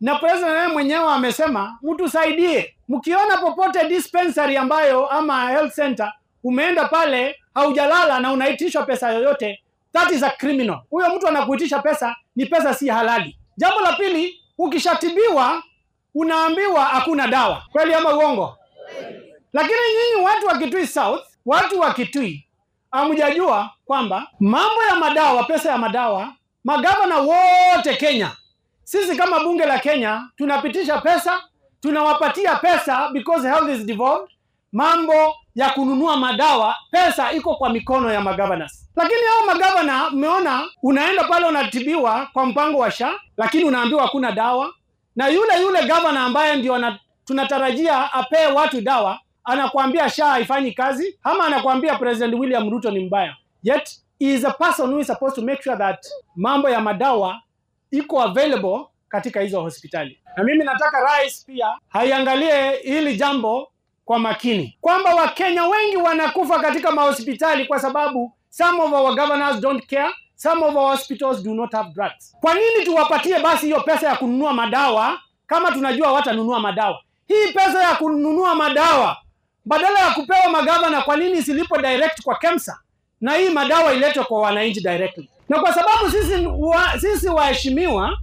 na president yeye mwenyewe amesema mtusaidie, mkiona popote dispensary ambayo ama health center umeenda pale haujalala na unaitishwa pesa yoyote, that is a criminal. Huyo mtu anakuitisha pesa, ni pesa si halali. Jambo la pili, ukishatibiwa unaambiwa hakuna dawa, kweli ama uongo? Lakini nyinyi watu wa Kitui South, watu wa Kitui hamjajua kwamba mambo ya madawa, pesa ya madawa, magavana wote Kenya, sisi kama bunge la Kenya tunapitisha pesa, tunawapatia pesa because health is devolved. Mambo ya kununua madawa, pesa iko kwa mikono ya magovernors. Lakini hao magavana, mmeona, unaenda pale unatibiwa kwa mpango wa SHA, lakini unaambiwa hakuna dawa, na yule yule gavana ambaye ndio ana- tunatarajia apee watu dawa anakuambia SHA haifanyi kazi, ama anakuambia President William Ruto ni mbaya, yet he is a person who is supposed to make sure that mambo ya madawa iko available katika hizo hospitali. Na mimi nataka rais pia haiangalie hili jambo kwa makini, kwamba Wakenya wengi wanakufa katika mahospitali kwa sababu some of our governors don't care, some of our hospitals do not have drugs. Kwa nini tuwapatie basi hiyo pesa ya kununua madawa kama tunajua watanunua madawa? Hii pesa ya kununua madawa badala ya kupewa magavana, kwa nini isilipo direct kwa KEMSA na hii madawa iletwe kwa wananchi directly? Na kwa sababu sisi wa, sisi waheshimiwa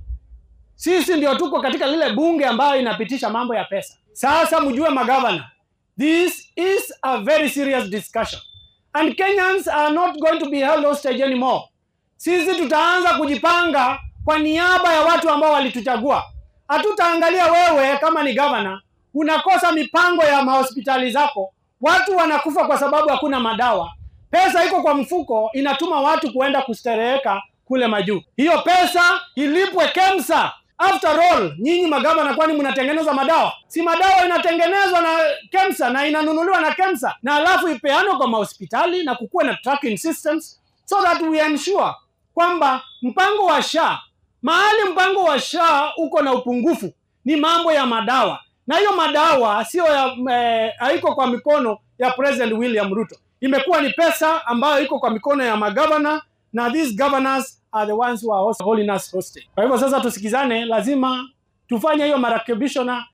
sisi ndio tuko katika lile bunge ambayo inapitisha mambo ya pesa. Sasa mjue magavana, this is a very serious discussion and Kenyans are not going to be held hostage anymore. Sisi tutaanza kujipanga kwa niaba ya watu ambao walituchagua. Hatutaangalia wewe kama ni gavana unakosa mipango ya mahospitali zako, watu wanakufa kwa sababu hakuna madawa. Pesa iko kwa mfuko, inatuma watu kuenda kustereheka kule majuu. Hiyo pesa ilipwe KEMSA. After all, nyinyi magavana, kwani mnatengeneza madawa? Si madawa inatengenezwa na KEMSA na inanunuliwa na KEMSA, na alafu ipeanwe kwa mahospitali na kukuwe na tracking systems so that we ensure kwamba mpango wa SHA, mahali mpango wa SHA uko na upungufu ni mambo ya madawa, na hiyo madawa sio ya eh, haiko kwa mikono ya President William Ruto, imekuwa ni pesa ambayo iko kwa mikono ya magavana na these governors are the ones who are also holding us hostage. Kwa hivyo sasa tusikizane, lazima tufanye hiyo marekebisho na